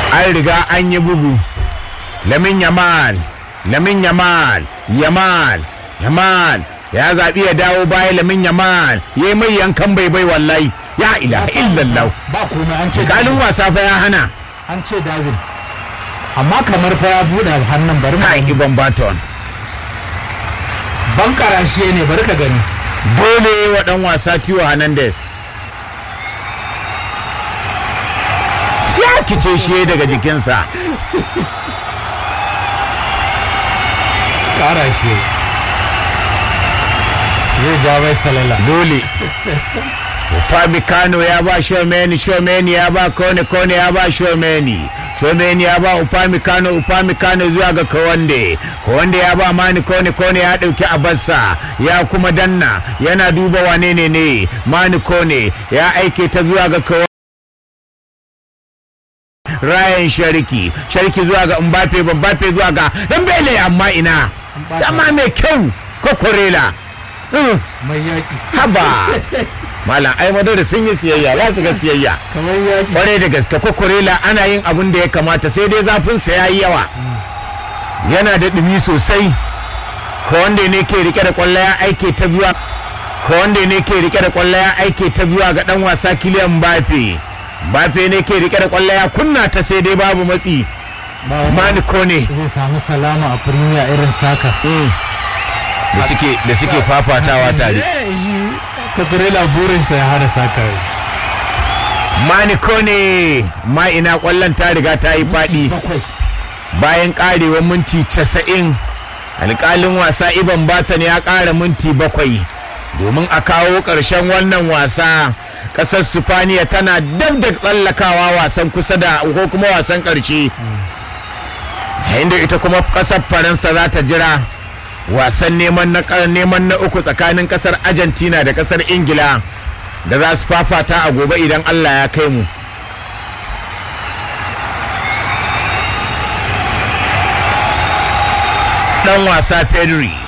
an riga an yi bugu lamin yamal lamin yamal yamal yamal ya zaɓi ya dawo baya lamin yamal ya yi mai yankan bai bai wallahi ya ila illallah ba komai an ce kalin wasa fa ya hana an ce dawin amma kamar fa ya buɗe hannun bari kai mu ibon baton ban karashe ne bari ka gani dole wa dan wasa Tio Hernandez ya kice shi daga jikinsa karashe zai ja mai salala dole Upamecano ya ba Shomeni Shomeni ya ba Kone Kone ya ba Shomeni Shomeni ya ba Upamecano Upamecano zuwa ga Kawande Kawande ya ba Mani Kone Kone ya dauki Abassa ya kuma danna yana duba wane ne ne Mani Kone ya aike ta zuwa ga Kawande Ryan Shariki Shariki zuwa ga Mbappe Mbappe zuwa ga Dembele amma ina dama mai kyau Kokorela Mm. mai yaki haba malam ai madara sun yi siyayya za su ga siyayya kamar yaki kwarai da gaske kokorela ana yin abin da ya kamata sai dai zafin sa yayi yawa yana da dumi sosai ko wanda ne ke rike da kwallo ya aike ta zuwa ko wanda ne ke rike da kwallo ya aike ta zuwa ga dan wasa Kylian Mbappe Mbappe ne ke rike da kwallo ya kunna ta sai dai babu matsi ba wani Mani Kone zai samu salama a premier irin saka da suke da suke fafatawa tare kakurela burinsa ya hana saka Mani Kone ma ina kwallon ta riga ta yi faɗi bakwai bayan karewar minti casa'in alkalin wasa iban batan ya ƙara minti bakwai domin a kawo ƙarshen wannan wasa ƙasar sifaniya tana dab da tsallakawa wasan kusa da ko kuma wasan ƙarshe yayin da ita kuma ƙasar faransa za ta jira wasan neman na neman na uku tsakanin ƙasar argentina da ƙasar ingila da za su fafata a gobe idan allah ya kai mu dan wasa Pedri